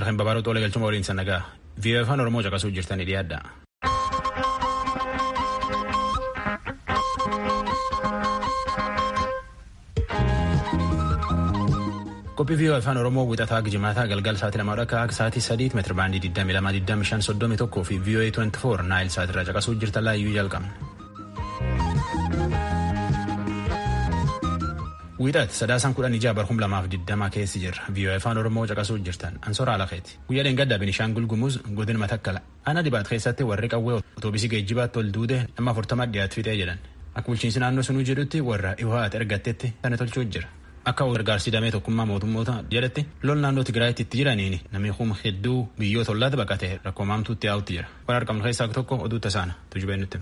Nagar kan babaaruu xoolee galchuma waliin sannagaa. VOA afaan Oromoo caqasuu jirtanii dhiyaadha. Qophii VOA afaan Oromoo wixataa gijimaataa galgal sa'aatii lamaa akka akka sa'aatii sadiitti meetira baandii 22,25,31 fi VOA 24 naayil sa'aatirraa caqasuu jirtan laayyuu jalqabna. Wiixaati sadaasaan kudhan ijaa barhum lamaaf digdama keessi jirra. VOA afaan Oromoo caqasuu jirtan. Ansoora Alakeeti. Guyyaa dheengaddaa Binishaangul Gumuz godina Matakkala. Ana dibaat keessatti warri qawwee otoobisii geejjibaatti ol duude nama afurtama dhiyaatu fixee jedhan. Akka bulchiinsi naannoo sunuu jedhutti warra dhiho'aati ergattetti kana tolchuu jira. Akka gargaarsi damee tokkummaa mootummoota jedhatti lol naannoo Tigraayitti itti jiraniin namni kuma hedduu biyyoota ollaatti baqatee rakkoo maamtuutti yaa'utti jira. Waan argamnu keessaa tokko oduu tasaana. Tujubee nutti.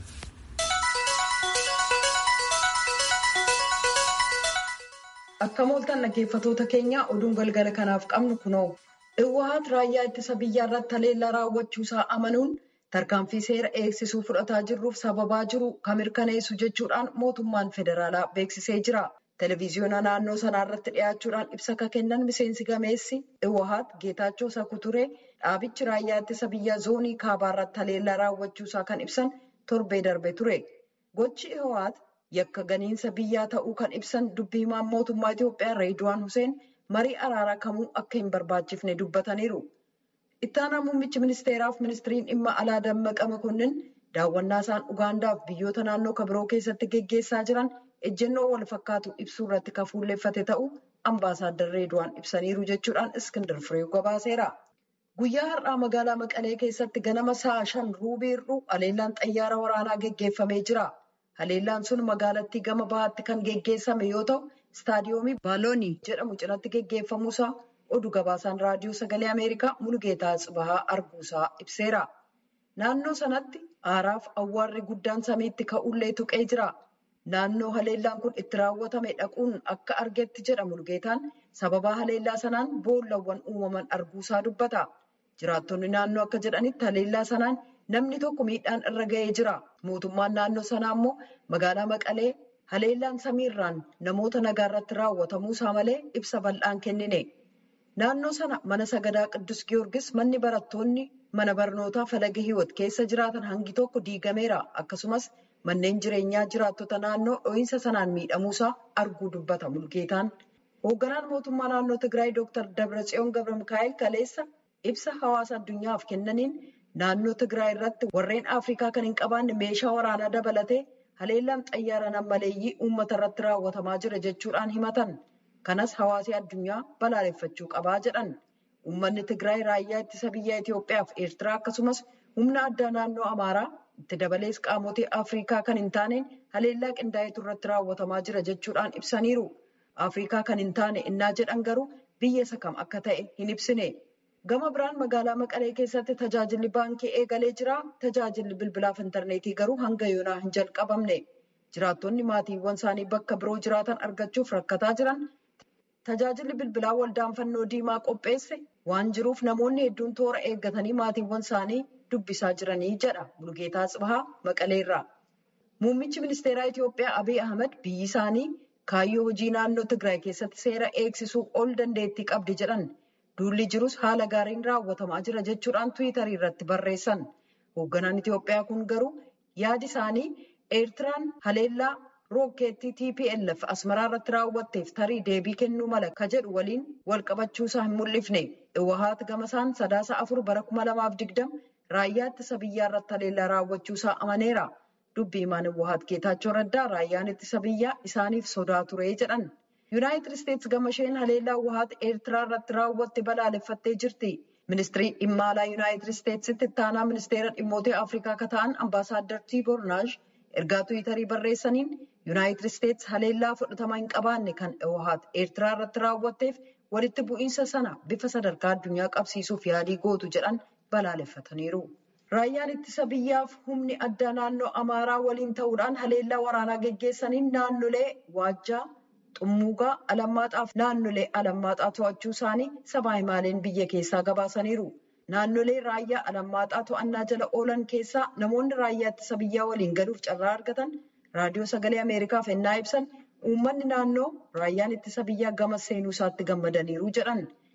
Akka mooltan dhaggeeffatoota keenya oduun galgala kanaaf qabnu kunoo Iwwaat raayyaa ittisa biyyaa irratti haleellaa raawwachuusaa amanuun tarkaanfii seera eegsisuu fudhataa jirruuf sababaa jiru kan mirkaneessu jechuudhaan mootummaan federaalaa beeksisee jira. Televiziyoona naannoo sanaa irratti dhiyaachuudhaan ibsa kan kennan miseensi gameessi Iwwaat Geetaachoo Sakuturee dhaabichi raayyaa ittisa biyyaa zoonii kaabaa irratti haleellaa raawwachuusaa kan ibsan torbee darbe ture. Gochi Iwwaat yakka ganiinsa biyyaa ta'uu kan ibsan dubbii himaan mootummaa Itoophiyaa Reeduwaan Huseen marii araaraa kamuu akka hin barbaachifne dubbataniiru. Ittaanaa muummichi ministeeraaf ministiriin dhimma alaa Dammaqa Makonnin daawwannaa isaan Ugaandaaf biyyoota naannoo kabiroo keessatti geggeessaa jiran ejjennoo wal fakkaatu ibsuu irratti kan fuulleffate ta'uu ambaasaaddar Reeduwaan ibsaniiru jechuudhaan Iskindar Firee gabaaseera. Guyyaa har'aa magaalaa Maqalee keessatti ganama sa'a shan ruubiirru haleellaan xayyaara waraanaa geggeeffamee jira. Haleellaan sun magaalattii gama bahaatti kan geggeessame yoo ta'u, istaadiyoomii Baaloonii jedhamu cinatti geggeeffamuusaa oduu gabaasaan raadiyoo sagalee Ameerikaa Mulugeetaa Tsibahaa arguusaa ibseera. Naannoo sanatti aaraaf awwaarri guddaan samiitti ka'ullee tuqee jira. Naannoo haleellaan kun itti raawwatame dhaquun akka argetti jedha Mulugeetaan sababaa haleellaa sanaan boollawwan uumaman arguusaa dubbata. Jiraattonni naannoo akka jedhanitti haleellaa sanaan namni tokko miidhaan irra ga'ee jira. Mootummaan naannoo sanaa immoo magaalaa Maqalee haleellaan samiirraan namoota nagaa irratti raawwatamuusaa malee ibsa bal'aan kennine. Naannoo sana mana sagadaa Qiddus Giyoorgis manni barattoonni mana barnootaa falaga hiwot keessa jiraatan hangi tokko diigameera. Akkasumas manneen jireenyaa jiraattota naannoo dho'iinsa sanaan miidhamuusaa arguu dubbata Mulugeetaan. Hoogganaan mootummaa naannoo Tigraay Dr. Dabratsiyoon Gabra Mikaa'el kaleessa ibsa hawaasa addunyaaf kennaniin naannoo Tigraay irratti warreen Afrikaa kan hin qabaanne meeshaa waraanaa dabalatee haleellaan xayyaara nammaleeyyii uummata irratti raawwatamaa jira jechuudhaan himatan. Kanas hawaasni addunyaa balaaleffachuu qabaa jedhan. Uummanni Tigraay raayyaa ittisa biyya Itoophiyaa fi Eertiraa akkasumas humna addaa naannoo Amaaraa itti dabalees qaamotii Afrikaa kan hin taaneen haleellaa qindaa'etu irratti raawwatamaa jira jechuudhaan ibsaniiru. Afrikaa kan hin taane innaa jedhan garuu biyya isa kam akka ta'e hin ibsine. Gama biraan magaalaa Maqalee keessatti tajaajilli baankii eegalee jira. Tajaajilli bilbilaaf intarneetii garuu hanga yoonaa hin jalqabamne. Jiraattonni maatiiwwan isaanii bakka biroo jiraatan argachuuf rakkataa jiran tajaajilli bilbilaa waldaan fannoo diimaa qopheesse waan jiruuf namoonni hedduun toora eeggatanii maatiiwwan isaanii dubbisaa jiranii jedha Mulugeetaa Tsibahaa Maqaleerraa. Muummichi ministeeraa Itoophiyaa Abiy Ahmed biyyi isaanii kaayyoo hojii naannoo Tigraay keessatti seera eegsisuu ol dandeettii qabdi jedhan. Duulli jirus haala gaariin raawwatamaa jira jechuudhaan Tiwiitarii irratti barreessan. Hoogganaan Itoophiyaa kun garuu yaadi isaanii Eertiraan haleellaa rookeettii TPLF asmaraa irratti raawwatteef tarii deebii kennuu mala ka jedhu waliin wal qabachuusaa hin mul'ifne. Iwahaat gamasaan sadaasa afur bara kuma lamaaf digdama raayyaa ittisa biyyaa irratti haleellaa raawwachuusaa amaneera. Dubbii himaan Iwahaat Geetaachoo Raddaa raayyaan ittisa biyyaa isaaniif sodaa ture jedhan. Yuunaayitid Isteetsi gama isheen haleellaa Iwahaat Eertiraa irratti raawwatte balaaleffattee jirti. Ministirii dhimma alaa Yuunaayitid Isteetsitti ittaanaa ministeera dhimmoota Afrikaa akka ta'an ambaasaaddar Tiiboor Naash ergaa Tiwiitarii barreessaniin Yuunaayitid Isteetsi haleellaa fudhatama hin qabaanne kan Iwahaat Eertiraa irratti raawwatteef walitti bu'iinsa sana bifa sadarkaa addunyaa qabsiisuuf yaalii gootu jedhan balaaleffataniiru. Raayyaan ittisa biyyaaf humni addaa naannoo Amaaraa waliin ta'uudhaan haleellaa waraanaa geggeessaniin naannolee Waajjaa, Xummuugaa, Alammaaxaaf naannolee Alammaaxaa to'achuu isaanii sabaa himaaleen biyya keessaa gabaasaniiru. Naannolee raayyaa Alammaaxaa to'annaa jala oolan keessaa namoonni raayyaa ittisa biyyaa waliin galuuf carraa argatan raadiyoo sagalee Ameerikaaf ennaa ibsan uummanni naannoo raayyaan ittisa biyyaa gama seenuu isaatti gammadaniiru jedhan.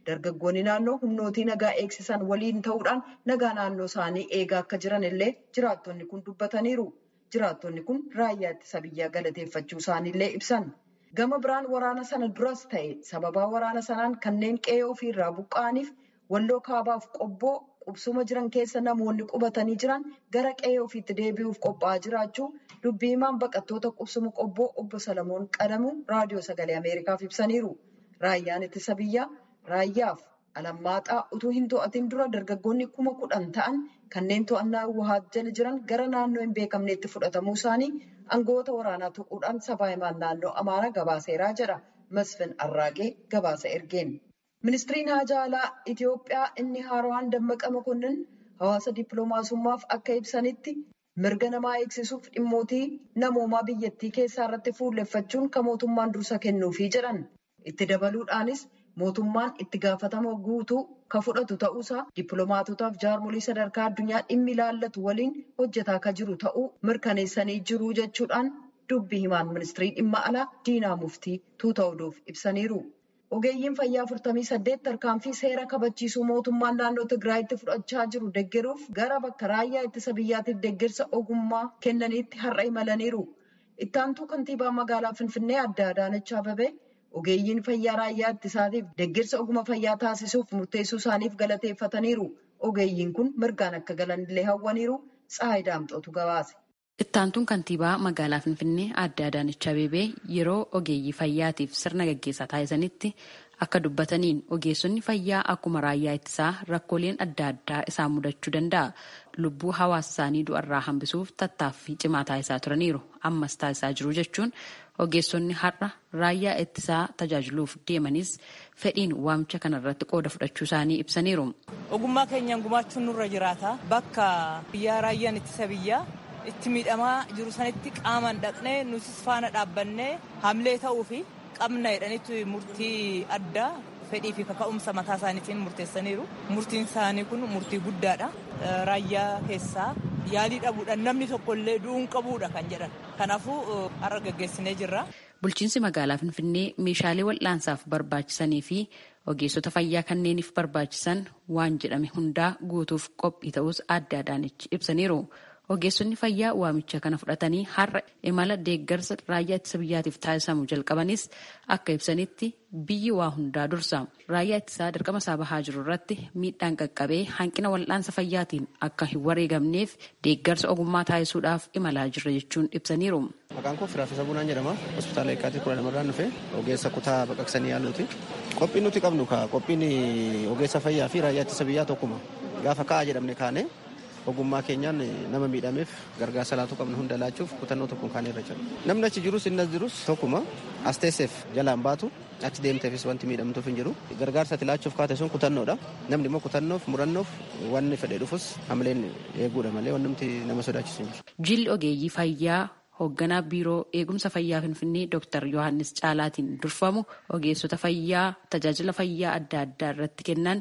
dargaggoonni naannoo humnootii nagaa eegsisan waliin ta'uudhaan nagaa naannoo isaanii eegaa akka jiran illee jiraattonni kun dubbataniiru. Jiraattonni kun raayyaa ittisa biyyaa galateeffachuu isaaniillee ibsan. Gama biraan waraana sana duras ta'e sababaa waraana sanaan kanneen qe'ee ofiirraa buqqa'aniif walloo kaabaaf qobboo qubsuma jiran keessa namoonni qubatanii jiran gara qe'ee ofiitti deebi'uuf qophaa'aa jiraachuu dubbii himaan baqattoota qubsuma qobboo obbo Salamoon Qadamuu raadiyoo sagalee Ameerikaaf ibsaniiru. Raayyaan ittisa biyyaa raayyaaf alammaaxaa utuu hin to'atin dura dargaggoonni kuma kudhan ta'an kanneen to'annaa Wahaat jala jiran gara naannoo hin beekamneetti fudhatamuu isaanii aangoota waraanaa tuquudhaan sabaa himaan naannoo Amaaraa gabaaseeraa jedha Masfin Arraaqee gabaasa ergeen. Ministiriin haajaa alaa Itoophiyaa inni haaraan Dammaqa Mokonnin hawaasa dippiloomaasummaaf akka ibsanitti mirga namaa eegsisuuf dhimmootii namoomaa biyyattii keessaa irratti fuulleffachuun kan mootummaan dursa kennuufii jedhan. Itti dabaluudhaanis mootummaan itti gaafatama guutuu kan fudhatu ta'uusaa dippiloomaatotaaf jaarmolii sadarkaa addunyaa dhimmi ilaallatu waliin hojjetaa kan jiru ta'uu mirkaneessanii jiru jechuudhaan dubbii himaan ministirii dhimma alaa diinaa muftii tuuta oduuf ibsaniiru. Ogeeyyiin fayyaa 48 tarkaanfii seera kabachiisuu mootummaan naannoo Tigraayitti fudhachaa jiru deeggaruuf gara bakka raayyaa ittisa biyyaatiif deeggarsa ogummaa kennaniitti har'a imalaniiru. Ittaantuu kantiibaa magaalaa Finfinnee adda Adaanach Ababee ogeeyyiin fayyaa raayyaa ittisaatiif deeggarsa ogummaa fayyaa taasisuuf murteessuu isaaniif galateeffataniiru. Ogeeyyiin kun mirgaan akka galanillee hawwaniiru. Tsahaay Daamxootu gabaase. Ittaantuun kantiibaa magaalaa Finfinnee adda Adaanach Abeebee yeroo ogeeyyii fayyaatiif sirna gaggeessaa taasisanitti akka dubbataniin ogeessonni fayyaa akkuma raayyaa ittisaa rakkooleen adda addaa isaan mudachuu danda'a. Lubbuu hawaasa isaanii du'arraa hambisuuf tattaaffii cimaa taasisaa turaniiru. Ammas taasisaa jiru jechuun ogeessonni har'a raayyaa ittisaa tajaajiluuf deemanis fedhiin waamicha kanarratti qooda fudhachuu isaanii ibsaniiru. Ogummaa keenyaan gumaachuun nurra jiraata. Bakka biyyaa raayyaan ittisa biyyaa itti miidhamaa jiru sanitti qaamaan dhaqnee nutis faana dhaabbannee hamlee ta'uu fi qabna jedhanitti murtii addaa fedhii fi kaka'umsa mataa isaaniitiin murteessaniiru. Murtiin isaanii kun murtii guddaadha. Raayyaa keessaa yaalii dhabuudhaan namni tokkollee du'uun qabuudha kan jedhan. Kanaafuu har'a gaggeessinee jirra. Bulchiinsi magaalaa Finfinnee meeshaalee wal'aansaaf barbaachisanii fi ogeessota fayyaa kanneeniif barbaachisan waan jedhame hundaa guutuuf qophii ta'us adda Adaanach ibsaniiru. Ogeessonni fayyaa waamicha kana fudhatanii har'a imala deeggarsa raayyaa ittisa biyyaatiif taasisamu jalqabanis akka ibsanitti biyyi waa hundaa dursa. Raayyaa ittisaa dirqama isaa bahaa jiru irratti miidhaan qaqqabee hanqina wal'aansa fayyaatiin akka hin wareegamneef deeggarsa ogummaa taasisuudhaaf imalaa jirra jechuun ibsaniiru. Maqaan koo Firaafisa Bunaan jedhama. Hospitaala Eekkaatii kudha lamarraan dhufe ogeessa kutaa baqaqsanii yaaluuti. Qophiin nuti qabnu qophiin ogeessa fayyaa fi raayyaa ittisa biyyaa tokkuma. Gaafa ka'a jedhamne kaane ogummaa keenyaan nama miidhameef gargaarsa laatu qabnu hunda laachuuf kutannoo tokkoon kaanee irra jira. Namni achi jirus inni as jirus tokkuma as teesseef jalaan baatu achi deemteefis wanti miidhamtuuf hin jiru. Gargaarsa ati laachuuf kaate sun kutannoodha. Namni immoo kutannoof murannoof wanni fedhee dhufus hamileen eeguudha malee wanni nuti nama sodaachisu hin jiru. Jilli ogeeyyii fayyaa hoogganaa biiroo eegumsa fayyaa finfinnee Dr. Yohaannis Caalaatiin durfamu ogeessota fayyaa tajaajila fayyaa adda addaa irratti kennan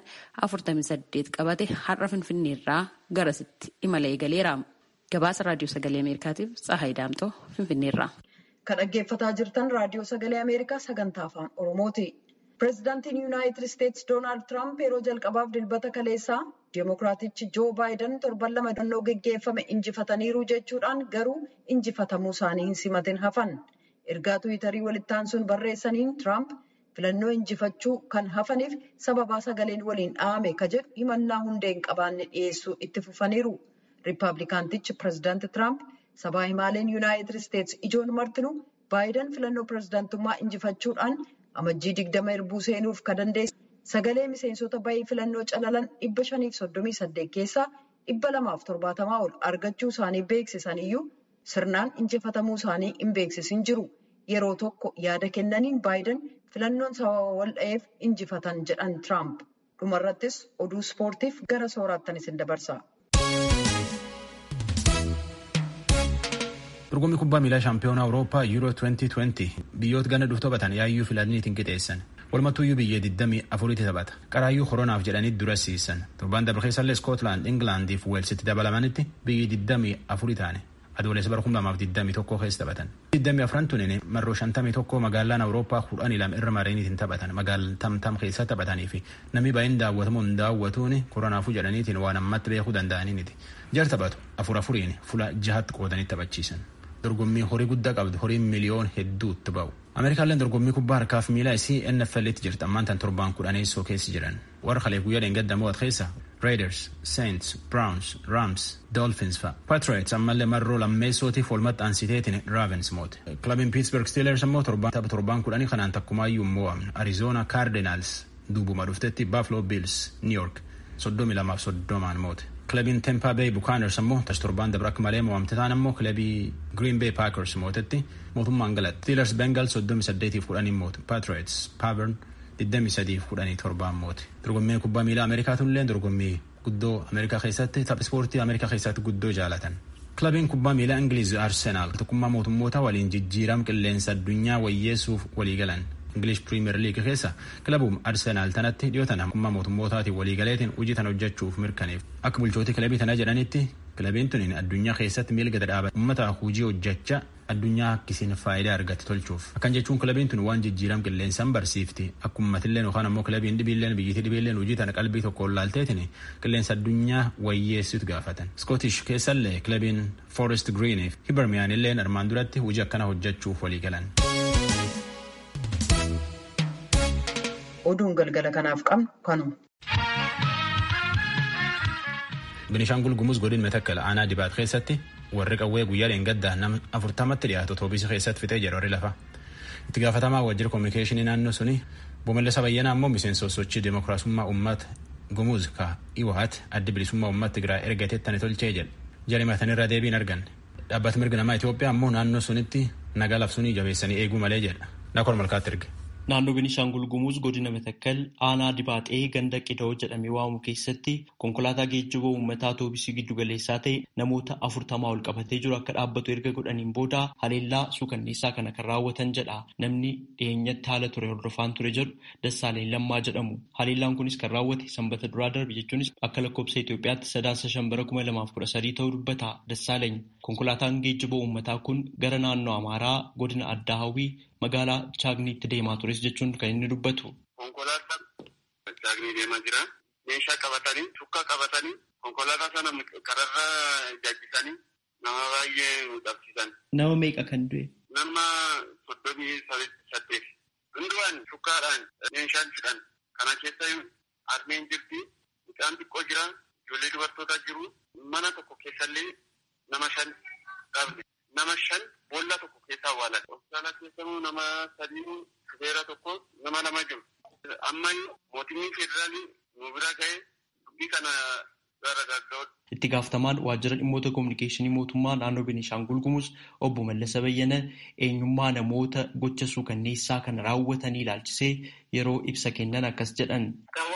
48 qabate har'a finfinneerraa garasitti imala eegaleera. Gabaasa raadiyoo sagalee Ameerikaatiif Tsahaay Daamtoo finfinneerraa. Kan dhaggeeffataa jirtan raadiyoo sagalee Ameerikaa sagantaa afaan Oromooti. Pireezidaantiin Yuunaayitid Isteetsi Doonaald Tiraamp yeroo jalqabaaf dilbata kaleessaa Deemokiraatichi Joo Baayiden torban lama dannoo geggeeffame injifataniiru jechuudhaan garuu injifatamuu isaanii hin simatin hafan. Ergaa Tiwiitarii walittaan sun barreessaniin Tiraamp filannoo injifachuu kan hafaniif sababaa sagaleen waliin dhahame ka jedhu himannaa hundee hin qabaanne dhiyeessuu itti fufaniiru. Riippaabilikaantichi pireezidaanti Tiraamp sabaa himaaleen Yuunaayitid Isteetsi ijoon martinuu Baayiden filannoo pireezidaantummaa injifachuudhaan amajjii digdama erbuu seenuuf ka dandeesse sagalee miseensota bayii filannoo calalan dhibba shaniif soddomii saddeet keessaa dhibba lamaaf torbaatamaa ol argachuu isaanii beeksisan iyyuu sirnaan injifatamuu isaanii hin beeksisin jiru. Yeroo tokko yaada kennaniin baayiden filannoon sababa wal dha'eef injifatan jedhan Tiraamp. Dhumarrattis oduu ispoortiif gara sooraattan isin dabarsa. Dorgommii kubbaa miilaa shaampiyoonaa Awurooppaa Yuuroo 2020 biyyoota gana dhufu taphatan yaayyuu filaniitiin qixeessan. Walumattuyyuu biyya 24 taphata. Qaraayyuu koronaaf jedhanii dura siisan. Torbaan dabre keessallee Iskootlaand, Ingilaandii fi Weelsitti dabalamanitti biyyi 24 taane. adoolessa bara kuma lamaaf digdamii tokko keessa taphatan. digdamii afran tunin marroo shantamii tokko magaalaan awurooppaa kudhanii lama irra mareeniitiin taphatan magaalaa tamtam keessa taphatanii fi namni baay'een daawwatamu hin daawwatuun koronaafuu jedhaniitiin waan ammatti beekuu danda'aniiniti. jar taphatu afur afuriin fuula jahatti qoodanii taphachiisan. dorgommii horii guddaa qabdu horiin miliyoon hedduutti ba'u. ameerikaalleen dorgommii kubbaa harkaaf miilaa isii nfl'tti jirti ammaan tan torbaan kudhaneessoo keessa jiran warra kalee guyyaa dheengadda mo'at keessa raiders saints browns rams dolphins fa patriots ammallee marroo lammeessootiif walumatti aansiteetiin ravens moote kilabiin pittsburgh steelers ammoo tapha torbaan kudhanii kanaan takkumaayyuu mo'amne arizona cardinals duubuma dhuftetti buffalo bills new york soddomi lamaaf soddomaan moote kilabiin Tampa Bay Buccaneers ammoo tas torbaan dabra akka malee mo'amte ta'an ammoo kilabii Green Bay Packers mootetti mootummaan galatti. Steelers Bengals soddomi saddeetiif kudhanii moote. Patriots Pavern digdami sadiif kudhanii torbaan moote. Dorgommii kubbaa miilaa Ameerikaatullee dorgommii guddoo Ameerikaa keessatti tapha ispoortii Ameerikaa keessatti guddoo jaalatan. Kilabiin kubbaa miilaa Ingiliiz Arsenaal tokkummaa mootummoota waliin jijjiiram qilleensa addunyaa wayyeessuuf walii galan. English Premier League keessa kilabuun Arsenaal tanatti dhiyootan hamma mootummootaatiin waliigaleetiin hojii tan hojjechuuf mirkaneef. Akka bulchootii kilabii tanaa jedhanitti kilabiin tuniin addunyaa keessatti miilga dadhaaba uummata hojii hojjecha addunyaa akkisiin faayidaa argate tolchuuf. Akkan jechuun kilabiin tun waan jijjiiram qilleensaan barsiifti. Akka uummatilleen yookaan ammoo kilabiin dhibiilleen biyyattii dhibiilleen hojii tana qalbii tokkoon laalteetiin qilleensa addunyaa wayyeessitu gaafatan. Scottish keessallee kilabiin Forest Green fi Hibernianilleen armaan duratti hojii akkana hojjechuuf walii galan. oduun galgala kanaaf qabnu kanuma. Binishaangul Gumuz godin metakkala aanaa dibaat keessatti warri qawwee guyyaa dheengaddaa nama afurtamatti dhiyaatu otoobiisii keessatti fixee jira warri lafa. Itti gaafatamaa waajjira koominikeeshinii naannoo suni Boomellasa Bayyanaa ammoo miseensa sochii demokiraasummaa uummata Gumuz ka Iwahat addi bilisummaa uummata Tigraay ergateettani tolchee jedha. Jarimatanirra deebiin argan. Dhaabbati mirga namaa Itoophiyaa ammoo naannoo sunitti nagaa labsuunii jabeessanii eeguu malee jedha. Naakor malkaatti erge. Naannoo Beenishaangul Gumuz godina Matakkal aanaa Dibaaxee ganda Qidoo jedhamee waamamu keessatti konkolaataa geejjiba uummataa atoobisii giddu galeessaa ta'e namoota afurtamaa ol qabatee jiru akka dhaabbatu erga godhaniin booda haleellaa suukanneessaa kana kan raawwatan jedha. Namni dhiyeenyatti haala ture hordofaan ture jedhu Dassaaleen Lammaa jedhamu. Haleellaan kunis kan raawwate sanbata duraa darbe jechuunis akka lakkoobsa Itoophiyaatti sadaasa shambara kuma lamaaf kudha sadii ta'uu dubbata. Dassaaleen konkolaataan geejjiba uummataa kun gara naannoo Amaaraa godina Addaa Hawwii magaalaa Chaagniitti deemaa tures jechuun kan inni dubbatu. Konkolaataan Chaagnii deemaa jira. Meeshaa qabatanii, shukkaa qabatanii, konkolaataa sana kararra jajjisanii nama baay'ee qabsiisan. Nama meeqa kan du'e? Nama soddomii saddeet. Hundumaan shukkaadhaan meeshaan fidhan. Kana keessa harmeen jirti. Mucaan xiqqoo jira. Ijoollee dubartootaa jiru. Mana tokko keessallee nama shan dhabne. Nama shan boolla tokko keessa awwaalan. Hospitaala keessamuu nama sadii shufeera tokko nama lama jiru. Amma mootummaan federaalii nu bira ga'ee dubbii kana gara gagga'uudha. Itti gaafatamaan waajjira dhimmoota kominikeeshinii mootummaa naannoo Beenishaangul Gumuz obbo Mallasa Bayyana eenyummaa namoota gocha suukanneessaa kana raawwatanii ilaalchisee yeroo ibsa kennan akkas jedhan.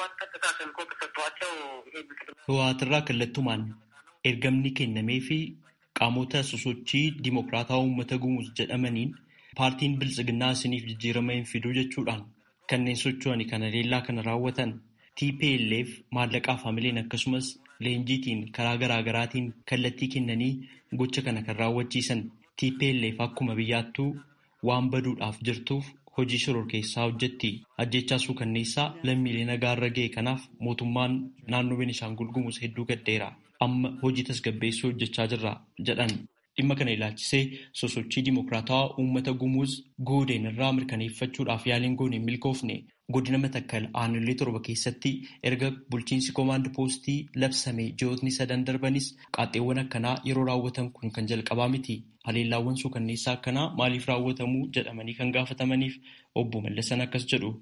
Hawaatirraa kallattumaan ergamni kennamee fi qaamota sosochii dimokiraataa uummata gumuz jedhamaniin paartiin biltsiginnaa isiniif jijjiirama hin fiduu jechuudhaan kanneen socho'anii kana haleellaa kana raawwatan TPLF maallaqaaf hamileen akkasumas leenjiitiin karaa garaagaraatiin kallattii kennanii gocha kana kan raawwachiisan TPLF akkuma biyyaattuu waan baduudhaaf jirtuuf hojii shororkeessaa hojjetti ajjechaa suukanneessaa lammiilee nagaa irra ga'e kanaaf mootummaan naannoo Beenishaangul Gumuz hedduu gaddeera. amma hojii tasgabbeessuu hojjechaa jirra jedhan dhimma kana ilaalchisee sosochii dimokiraatawaa uummata gumuuz goodeen irraa mirkaneeffachuudhaaf yaaliin goone hin milkoofne godina matakkal aanolee torba keessatti erga bulchiinsi koomaand poostii labsame ji'ootni sadan darbanis qaaxxeewwan akkanaa yeroo raawwatan kun kan jalqabaa miti haleellaawwan suukanneessaa akkanaa maaliif raawwatamuu jedhamanii kan gaafatamaniif obbo Mallasan akkas jedhu.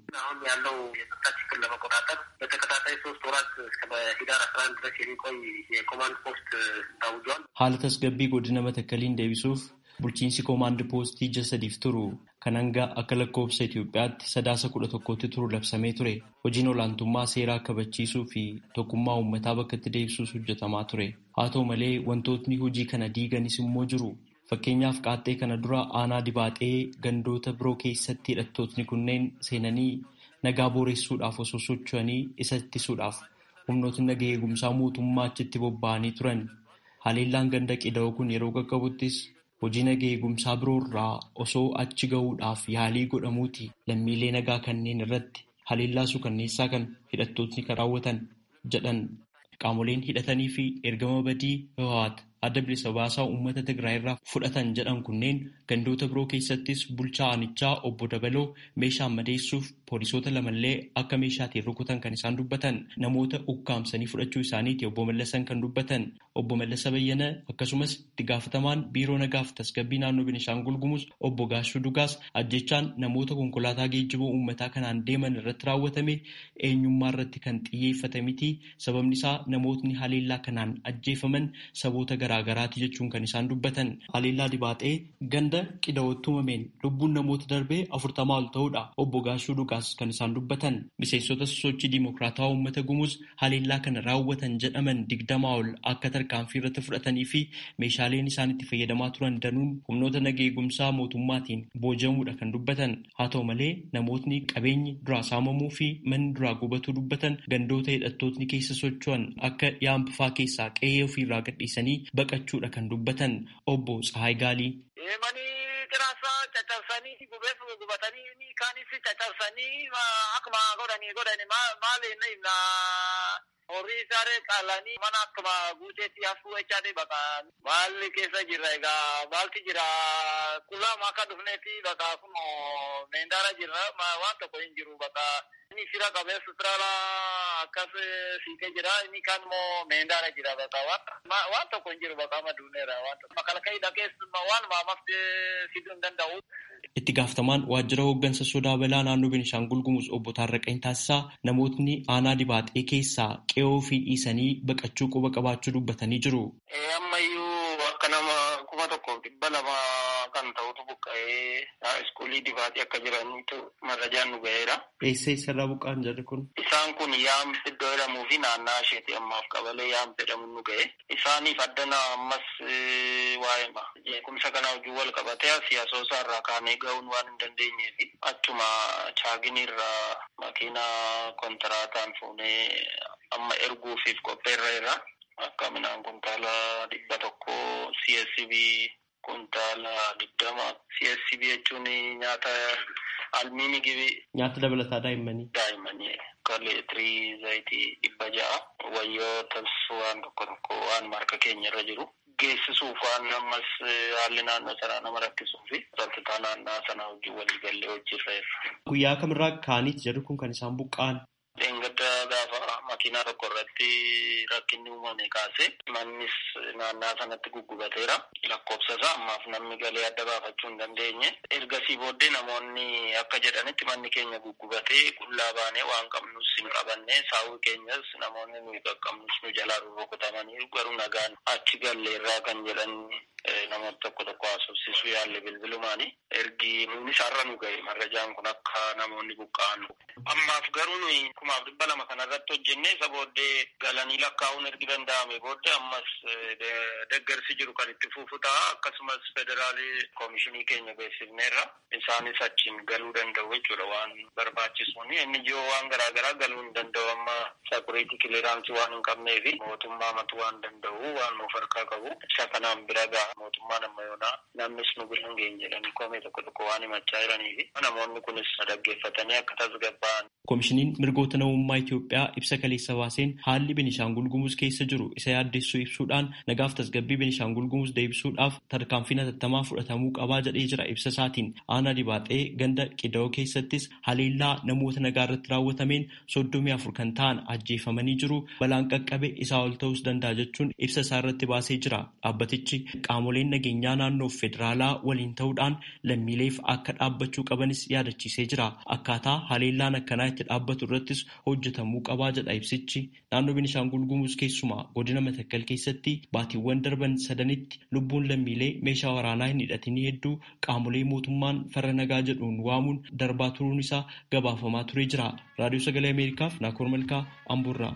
Haala tasgabbii godina matakkaliin deebisuuf bulchiinsi koomaand poostii ji'a sadiif turu kan hanga akka lakkoofsa Itoophiyaatti sadaasa kudha tokkotti turu labsamee ture. Hojiin olaantummaa seeraa kabachiisuu fi tokkummaa uummataa bakka itti deebisuus hojjetamaa ture. Haa ta'u malee wantootni hojii kana diiganis immoo jiru. Fakkeenyaaf qaaxxee kana dura aanaa dibaaxee gandoota biroo keessatti hidhattootni kunneen seenanii nagaa booressuudhaaf osoo socho'anii isa ittisuudhaaf humnootni nagaa eegumsaa mootummaa achitti bobba'anii turan. Haleellaan ganda qida'oo kun yeroo qaqqabuttis hojii nagaa eegumsaa biroo irraa osoo achi gahuudhaaf yaalii godhamuuti lammiilee nagaa kanneen irratti haleellaa suukanneessaa kan hidhattootni kan raawwatan jedhan qaamoleen hidhatanii fi ergama badii Hawwaat adda bilisa baasaa uummata Tigraay irraa fudhatan jedhan kunneen gandoota biroo keessattis bulchaa aanichaa obbo Dabaloo meeshaan madeessuuf poolisoota lamallee akka meeshaatiin rukutan kan isaan dubbatan namoota ukkaamsanii fudhachuu isaaniiti obbo Mallasan kan dubbatan obbo Mallasa Bayyana akkasumas itti gaafatamaan biiroo nagaaf tasgabbii naannoo Benishaangul Gumuz obbo Gaashuu Dugaas ajjechaan namoota konkolaataa geejjiboo uummataa kanaan deeman irratti raawwatame eenyummaa irratti kan xiyyeeffate miti sababni isaa namootni haleellaa kanaan ajjeefaman saboota garaagaraati jechuun kan isaan dubbatan haleellaa dibaatee ganda qida'ootti uumameen lubbuun namoota darbee afurtamaa ol ta'uudha obbo Gaashuu Dugaas kan isaan dubbatan miseensota sosochii diimokiraatawaa uummata gumuz haleellaa kana raawwatan jedhaman digdamaa ol akka tarkaanfii irratti fudhatanii fi meeshaaleen isaan itti fayyadamaa turan danuun humnoota nagaa eegumsaa mootummaatiin boojamuudha kan dubbatan haa ta'u malee namootni qabeenyi duraa saamamuu fi manni duraa gubatuu dubbatan gandoota hidhattootni keessa socho'an akka yaambifaa keessaa qe'ee ofiirraa gadhiisanii baqachuudha kan dubbatan obbo Tsahaay Gaalii. Tiraasaa caccabsanii gubeef gubatanii kaanis caccabsanii akkuma godhanii godhani maal inni himna horii isaaree qaalanii mana akkuma guuteetti hafuu jechaadhe baqa maalli keessa jirra egaa maalti jira qullaama akka dhufneetti baqa kun meendaara jirra waan tokko hin jiru baqa inni fira qabee sutraala akkas siikee jira inni kaan immoo meendaara jira baqa waan tokko hin jiru baqa maduuneera waan tokko makalakayii dhaqees waan maamaf fiduu hin danda'u. Itti gaafatamaan waajjira hooggansa sodaa balaa naannoo Benishaangul Gumuz obbo Taarraqanii Taasisaa namootni aanaa dibaaxee keessaa qe'oo fi dhiisanii baqachuu quba qabaachuu dubbatanii jiru. Ammayyuu akka nama kuma tokkoof dhibba lama kan ta'utu buqqa'ee iskuulii dibaaxee akka jiranitu marrajaan nu ga'eera. Eessa eessarraa buqqa'an jarri kun? Isaan kun yaam iddoo jedhamuu fi naannaa isheeti ammaaf qabalee yaam jedhamu nu ga'e. Isaaniif addana ammas waa'eema. Jeequmsa kana hojii wal qabatee siyaasoosaa irraa kaanee ga'uun waan hin dandeenyee fi achuma chaaginiirraa makiinaa kontiraataan fuunee amma erguufiif qopheerra irra akka midhaan kuntaala dhibba tokko CSCB kuntaala digdama CSCB jechuun nyaata almiini gibi. Nyaata dabalataa daa'immanii. Daa'immanii akka leetirii zayitii dhibba ja'a wayyoota waan tokko tokko waan marka keenya irra jiru. geessisuuf waan ammas haalli naannoo sanaa nama rakkisuu fi sadarkaa naannoo sanaa hojii walii gallee hojiirra irra. Guyyaa kamirraa kaaniiti jedhu kun kan isaan buqqa'an. Dheengadda gaafa makiinaa tokko irratti rakkinni uumame kaase mannis naannaa sanatti guggubateera. Lakkoofsa isaa ammaaf namni galee adda baafachuu hin dandeenye. Ergasii booddee namoonni akka jedhanitti manni keenya guggubatee qullaa baanee waan qabnus hin qabanne saawwi keenyas namoonni nuyi qaqqabnus nu jalaa rukutamanii garuu nagaan achi galleerraa kan jedhan namoota tokko tokko haasofsiisuu yaalle bilbilumaani. Ergi nuunis har'a nu ga'e marrajaan kun akka namoonni buqqa'an. Ammaaf garuu nuyi kumaaf dhibba lama kanarratti hojjennee isa booddee galanii lakkaa'uun ergi danda'ame booddee ammas deggersi jiru kan itti fufu ta'a akkasumas federaalii koomishinii keenya beeksifneerra isaanis achiin galuu danda'u jechuudha waan barbaachisuun inni jiru waan garaagaraa galuu hin danda'u amma sakuriitii kiliraansii waan hin qabnee fi mootummaa matu waan danda'u waan nuuf harkaa qabu isa kanaan bira ga'a mootummaan amma yoonaa namnis nu bira hin geenye jedhanii koomee tokko tokko waan himachaa jiranii fi namoonni kunis dhaggeeffatanii akka tasgabba'an. Koomishiniin mirgoota namummaa Itoophiyaa ibsa kaleessa baaseen haalli Benishaangul Gumuz keessa jiru isa yaaddessuu ibsuudhaan nagaaf tasgabbii Benishaangul Gumuz deebisuudhaaf tarkaanfii hatattamaa fudhatamuu qabaa jedhee jira ibsa isaatiin aanaa dibaaxee ganda qida'oo keessattis haleellaa namoota nagaa irratti raawwatameen soddomii afur kan ta'an ajjeefamanii jiru balaan qaqqabe isaa ol ta'us danda'a jechuun ibsa isaa irratti baasee jira dhaabbatichi qaamoleen nageenyaa naannoof federaalaa waliin ta'uudhaan lammiileef akka dhaabbachuu qabanis yaadachiisee jira akkaataa haleellaan akkanaa itti dhaabbatu irrattis hojjetamuu qabaa jedha ibsichi naannoo Benishaangul Gumuz keessumaa godina Matakkal keessatti baatiiwwan darban sadanitti lubbuun lammiilee meeshaa waraanaa hin hidhatinii hedduu qaamolee mootummaan farra nagaa jedhuun waamuun darbaa turuun isaa gabaafamaa turee jira raadiyoo sagalee ameerikaaf naakoor malkaa amburraa.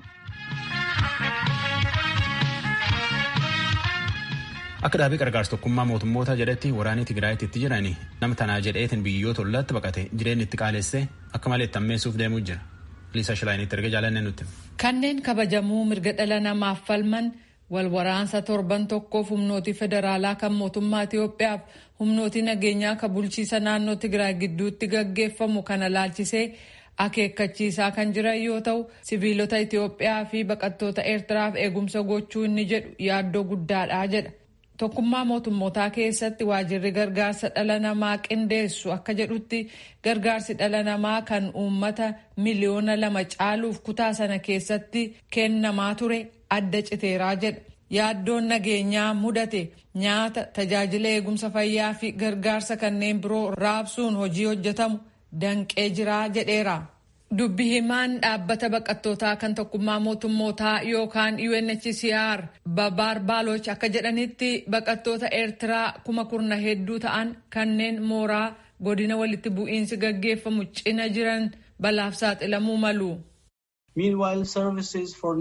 Akka dhaabii gargaarsa tokkummaa mootummoota jedhetti waraanni Tigraayitti itti jiran nama tanaa jedheetiin biyyoota ollaatti baqate jireenya itti qaalessee akka malee itti ammeessuuf deemuu jira. Liisa Shilaayinitti erga jaalannee nutti. Kanneen kabajamuu mirga dhala namaaf falman walwaraansa torban tokkoof humnooti federaalaa kan mootummaa Itiyoophiyaaf humnooti nageenyaa kan bulchiisa naannoo Tigraay gidduutti gaggeeffamu kana laalchisee akeekkachiisaa kan jiran yoo ta'u siviilota Itiyoophiyaa fi baqattoota Eertiraaf eegumsa gochuu inni jedhu yaaddoo guddaadha jedha. Tokkummaa mootummootaa keessatti waajirri gargaarsa dhala namaa qindeessu akka jedhutti gargaarsi dhala namaa kan uummata miliyoona lama caaluuf kutaa sana keessatti kennamaa ture adda citeeraa jedha. Yaaddoon nageenyaa mudate nyaata tajaajila eegumsa fayyaa fi gargaarsa kanneen biroo raabsuun hojii hojjetamu danqee jiraa jedheera. Dubbi himaan dhaabbata baqattootaa kan tokkummaa mootummootaa yookaan UNHCR Babaar Baaloch akka jedhanitti baqattoota Eertiraa kuma kurna hedduu ta'an kanneen mooraa godina walitti bu'iinsi gaggeeffamu cina jiran balaaf saaxilamuu malu. Meanwhile, services for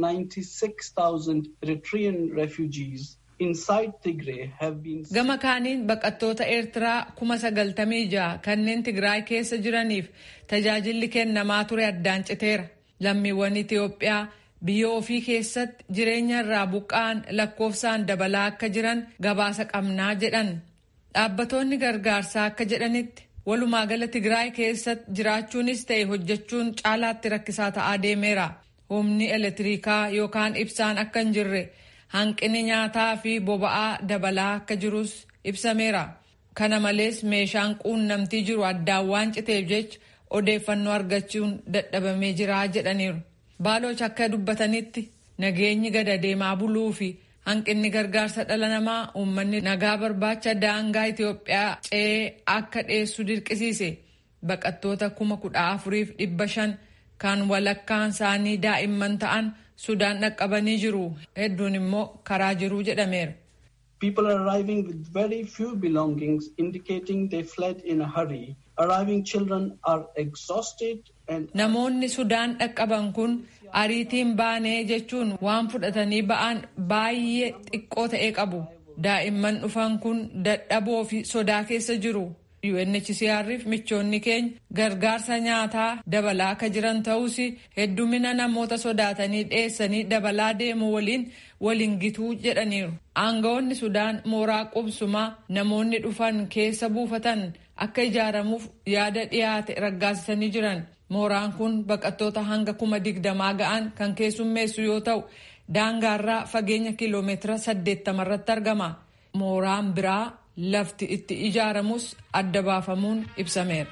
96,000 Eritrean refugees inside Tigray have been... Gama kaaniin baqattoota Eertiraa kuma sagaltamii ja'a kanneen Tigraay keessa jiraniif tajaajilli kennamaa ture addaan citeera. Lammiiwwan Itiyoophiyaa biyya ofii keessatti jireenya irraa buqqa'an lakkoofsaan dabalaa akka jiran gabaasa qabnaa jedhan. Dhaabbatoonni gargaarsaa akka jedhanitti walumaa gala Tigraay keessatti jiraachuunis ta'e hojjechuun caalaatti rakkisaa ta'aa deemeera. Humni elektirikaa yookaan ibsaan akka hin jirre hanqinni nyaataa fi boba'aa dabalaa akka jirus ibsameera. Kana malees meeshaan quunnamtii jiru addaan waan citeef jecha odeeffannoo argachuun dadhabamee jira jedhaniiru. Baaloch akka dubbatanitti nageenyi gada deemaa buluu fi hanqinni gargaarsa dhala namaa uummanni nagaa barbaacha daangaa Itiyoophiyaa ce'ee akka dhiyeessu dirqisiise baqattoota kuma kudha afuriif dhibba shan kan walakkaan isaanii daa'imman ta'an Sudaan dhaqqabanii jiru hedduun immoo karaa jiruu jedhameera. People are arriving with very few belongings indicating they fled in a hurry. Arriving children are exhausted and Namoonni Sudaan dhaqqaban kun ariitiin baanee jechuun waan fudhatanii ba'an baay'ee xiqqoo ta'e qabu. Daa'imman dhufan kun dadhaboo fi sodaa keessa jiru. UNHCR'if michoonni keenya gargaarsa nyaataa dabalaa akka jiran ta'us heddumina namoota sodaatanii dheessanii dabalaa deemu waliin waliin gituu jedhaniiru. Aangawoonni Sudaan mooraa qubsumaa namoonni dhufan keessa buufatan akka ijaaramuuf yaada dhiyaate raggaasisanii jiran. Mooraan kun baqattoota hanga kuma digdamaa ga'an kan keessummeessu yoo ta'u daangaarraa fageenya kiloomeetira saddeettama irratti argama. Mooraan biraa lafti itti ijaaramus adda baafamuun ibsameera.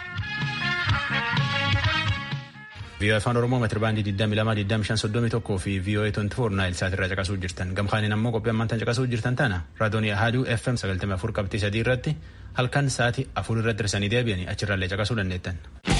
VOA afaan Oromoo meetira baandii 22,2531 fi VOA 24 naayil saat irraa caqasuu jirtan. Gamkaaniin ammoo qophii ammaan tan caqasuu jirtan tana raadiyoonii Ahaduu FM 94 qabxii sadii irratti halkan sa'aatii afur irratti hirsanii deebi'anii achirraallee caqasuu dandeettan.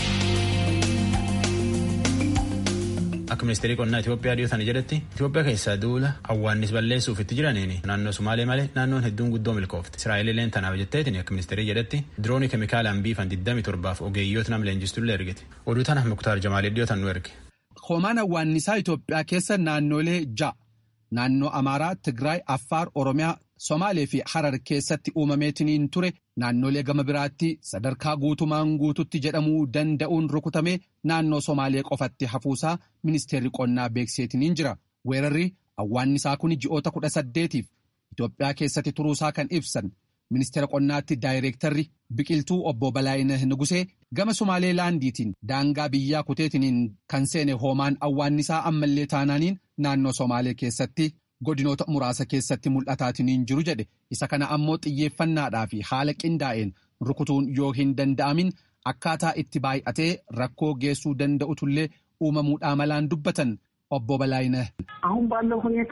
Akka ministeerii qonnaa Itoophiyaa dhiyootan jedhetti Itoophiyaa keessaa duula awwaannis balleessuuf itti jiraniin naannoo Sumaalee malee naannoon hedduun guddoo milkoofte. Israa'eelileen tanaaf jetteetiin akka ministeerii jedhetti diroonii keemikaalaan biifan 27 ogeeyyoota nam leenjistullee ergite. Oduu tana Muktaar Jamaalee dhiyootan nu erge. Hoomaan awwaannisaa Itoophiyaa keessa naannolee ja'a naannoo Amaaraa, Tigraay, Affaar, Oromiyaa, Somaalee fi Harar keessatti uumameetiniin ture naannolee gama biraatti sadarkaa guutumaan guututti jedhamuu danda'uun rukutamee naannoo Somaalee qofatti hafuusaa ministeerri qonnaa beekseetiniin jira. Weerarri awwaannisaa kun ji'oota kudha saddeetiif Itoophiyaa keessatti turuusaa kan ibsan ministeera qonnaatti daayireektarri biqiltuu obbo Balaayina Nugusee gama Somaalee laandiitiin daangaa biyyaa kuteetiniin kan seene hoomaan awwaannisaa ammallee taanaaniin naannoo Somaalee keessatti. godinoota muraasa keessatti mul'ataatiniin jiru jedhe isa kana ammoo xiyyeeffannaadhaa fi haala qindaa'een rukutuun yoo hin danda'amin akkaataa itti baay'atee rakkoo geessuu danda'utullee uumamuudhaa malaan dubbatan obbo Balaayina. አሁን ባለው ሁኔታ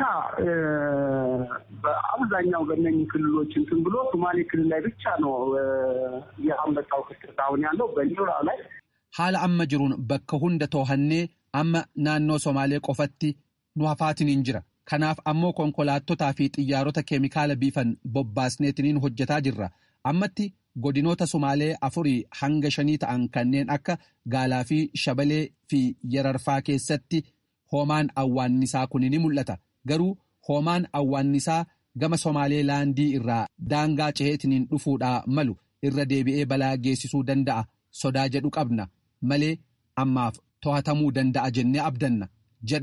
በአብዛኛው በእነኝህ ክልሎች እንትን ብሎ ሶማሌ ክልል ላይ ብቻ ነው የአንበጣው ክስተት አሁን ያለው በሌላው ላይ haala amma jiruun bakka hunda toohannee amma naannoo Somaalee qofatti nu hafaatiniin jira. Kanaaf ammoo konkolaattotaa fi xiyyaarota keemikaala biifan bobbaasneetiniin hojjetaa jirra. Ammatti godinoota Somaalee afurii hanga shanii ta'an kanneen akka Gaalaa fi Shabalee fi Yararfaa keessatti hoomaan awwaannisaa kun ni mul'ata. Garuu hoomaan awwaannisaa gama Somaalee laandii irraa daangaa ceheetiniin dhufuudhaa malu irra deebi'ee balaa geessisuu danda'a. Sodaa jedhu qabna malee ammaaf to'atamuu danda'a jennee abdanna jedhan.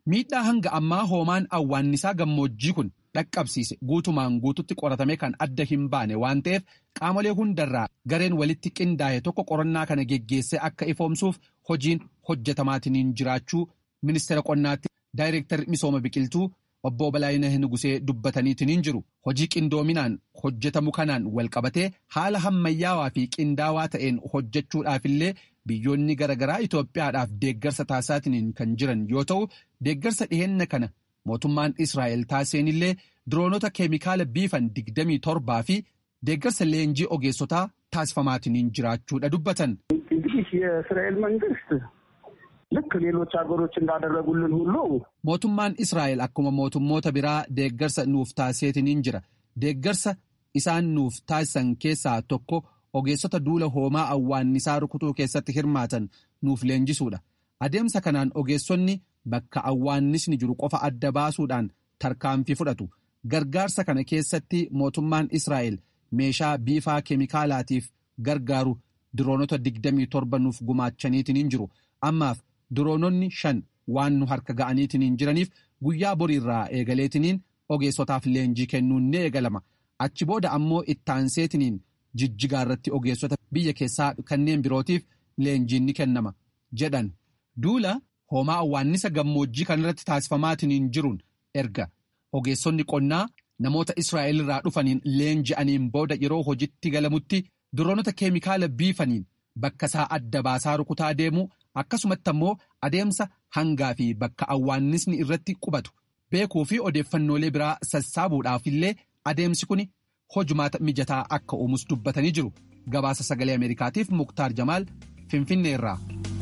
Miidhaa hanga ammaa hoomaan awwaannisaa gammoojjii kun dhaqqabsiise guutumaan guututti qoratamee kan adda hin baane waan ta'eef qaamolee hundarraa gareen walitti qindaa'e tokko qorannaa kana geggeessee akka ifoomsuuf hojiin hojjetamaatiin jiraachuu ministeera qonnaatti daayireektarri misooma biqiltuu obbo Balaayina Nugusee dubbataniitiin jiru. Hojii qindoominaan hojjetamu kanaan walqabatee haala hammayyaawaa fi qindaawaa ta'een hojjechuudhaafillee biyyoonni garaagaraa Itoophiyaadhaaf deeggarsa taasisaatiin kan jiran yoo ta'u deeggarsa dhiheenya kana mootummaan Israa'el taasiseenillee diroonota keemikaala biifan 27 fi deeggarsa leenjii ogeessotaa taasifamaatiin jiraachuudha dubbatan. እንግዲህ የእስራኤል መንግስት ልክ ሌሎች ሀገሮች እንዳደረጉልን ሁሉ mootummaan Israa'el akkuma mootummoota biraa deeggarsa nuuf taasiseetiin jira. Deeggarsa isaan nuuf taasisan keessaa tokko ogeessota duula hoomaa awwaannisaa rukutuu keessatti hirmaatan nuuf leenjisuudha. Adeemsa kanaan ogeessonni bakka awwaannisni jiru qofa adda baasuudhaan tarkaanfii fudhatu. Gargaarsa kana keessatti mootummaan Israa'el meeshaa biifaa keemikaalaatiif gargaaru diroonota 27 nuuf gumaachaniitiin jiru. Ammaaf diroononni shan waan nu harka ga'aniitiin jiraniif guyyaa boriirraa eegaleetiin ogeessotaaf leenjii kennuun ni eegalama. Achi booda ammoo ittaanseetiin jijjigaa irratti ogeessota biyya keessaa kanneen birootiif leenjiin ni kennama jedhan. Duula hoomaa awwaannisa gammoojjii kanarratti taasifamaatiin jiruun erga ogeessonni qonnaa namoota Israa'el irraa dhufaniin leenji'aniin booda yeroo hojitti galamutti diroonota keemikaala biifaniin bakka isaa adda baasaa rukutaa deemuu akkasumatti ammoo adeemsa hangaa fi bakka awwaannisni irratti qubatu beekuu fi odeeffannoolee biraa sassaabuudhaaf illee adeemsi kun hojumaata mijataa akka uumus dubbatanii jiru. Gabaasa sagalee Ameerikaatiif Muktaar Jamaal Finfinneerraa.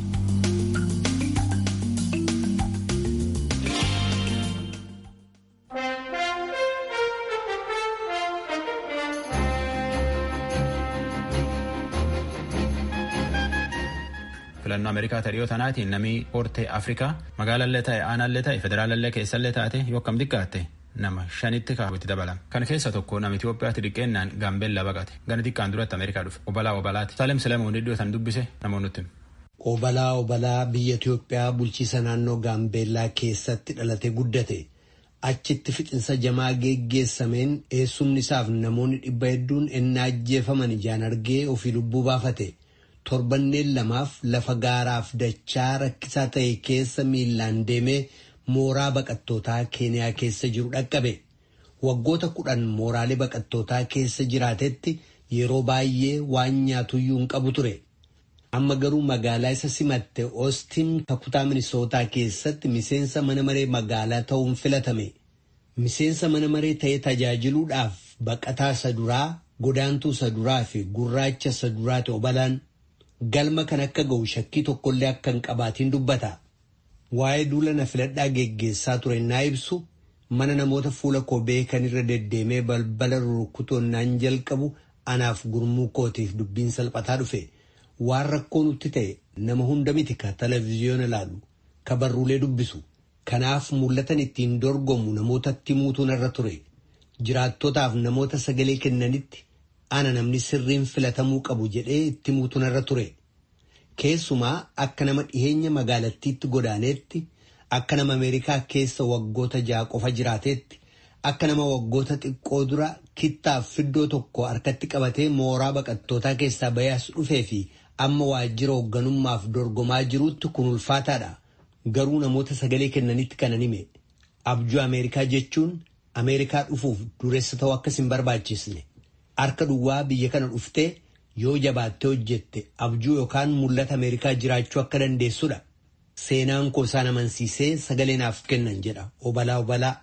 filannoo ameerikaa dhiyoo tanaatiin namni hortee afrikaa magaalallee ta'e aanallee ta'e federaalallee keessallee taate yoo akkam xiqqaatte nama shanitti kaawwitti dabalama kan keessa tokko nama Itoophiyaatti dhiqqeennaan gaambeellaa baqate gana xiqqaan duratti ameerikaa dhufe obalaa obalaati saalem silamuun iddoo tan dubbise namoonni Obalaa obalaa biyya Itoophiyaa bulchiisa naannoo gaambeellaa keessatti dhalate guddate achitti fixinsa jamaa geggeessameen eessumni isaaf namoonni dhibba hedduun ennaa ajjeefaman ijaan argee ofii lubbuu baafate. torbanneen lamaaf lafa gaaraaf dachaa rakkisaa ta'e keessa miillaan deemee mooraa baqattootaa keeniyaa keessa jiru dhaqqabe. Waggoota kudhan mooraalee baqattootaa keessa jiraatetti yeroo baay'ee waan nyaatuyyuu hin qabu ture. Amma garuu magaalaa isa simatte Oostiin kutaa Minisootaa keessatti miseensa mana maree magaalaa ta'uun filatame. Miseensa mana maree ta'ee tajaajiluudhaaf baqataa isa duraa, godaantuu isa duraa fi gurraacha isa duraati obalaan. galma kan akka ga'u shakkii tokkollee akka hin qabaatiin dubbata. Waa'ee duula na filadhaa geggeessaa ture naa ibsu mana namoota fuula koo beekan irra deddeemee balbala rukutoonnaan jalqabu anaaf gurmuu kootiif dubbiin salphataa dhufe. Waan rakkoo nutti ta'e nama hunda miti ka televezyiyoona ilaalu ka barruulee dubbisu. Kanaaf mul'atan ittiin dorgomu namootatti muutuun irra ture. Jiraattotaaf namoota sagalee kennanitti ana namni sirriin filatamuu qabu jedhee itti muutuun irra ture. Keessumaa akka nama dhiheenya magaalattiitti godaaneetti akka nama Ameerikaa keessa waggoota ja'a qofa jiraateetti akka nama waggoota xiqqoo dura kittaaf fiddoo tokko harkatti qabatee mooraa baqattootaa keessaa bayaas dhufee fi amma waajjira hoogganummaaf dorgomaa jiruutti kun ulfaataadha. Garuu namoota sagalee kennanitti kanan hime. Abjuu Ameerikaa jechuun Ameerikaa dhufuuf dureessa ta'uu akkas hin barbaachisne. Harka duwwaa biyya kana dhuftee yoo jabaattee hojjette abjuu yookaan mul'ata Ameerikaa jiraachuu akka dandeessudha. Seenaan koo isaan amansiisee sagalee naaf kennan jedha obalaa obalaa.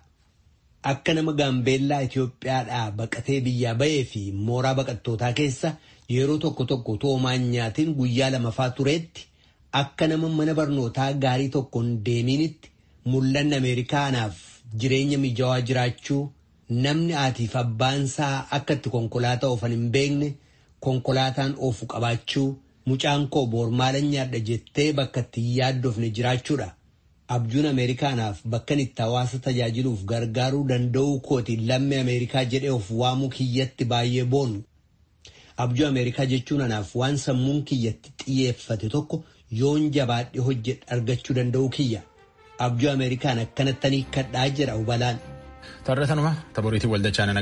Akka nama gaambeellaa Itoophiyaadhaa baqatee biyyaa bahee fi mooraa baqattootaa keessa yeroo tokko tokko toomaan nyaatiin guyyaa lamafaa tureetti akka nama mana barnootaa gaarii tokkoon deemiinitti mul'anni Ameerikaa anaaf jireenya mijaawaa jiraachuu. namni haatiif abbaansaa akka itti konkolaataa oofan hin beekne konkolaataan oofu qabaachuu mucaan koo boormaalan nyaadha jettee bakka itti hin yaaddofne jiraachuudha. Abjuun Ameerikaanaaf bakka itti hawaasa tajaajiluuf gargaaruu danda'uu kooti lammii Ameerikaa jedhee of waamuu kiyyatti baay'ee boonu. Abjuu Ameerikaa jechuun anaaf waan sammuun kiyyatti xiyyeeffate tokko yoon jabaadhe hojjedhe argachuu danda'uu kiyya. abjuu Ameerikaan akkanattanii kadhaa jedha hubalaan. Tarreetanuma taboriitiin waldachaa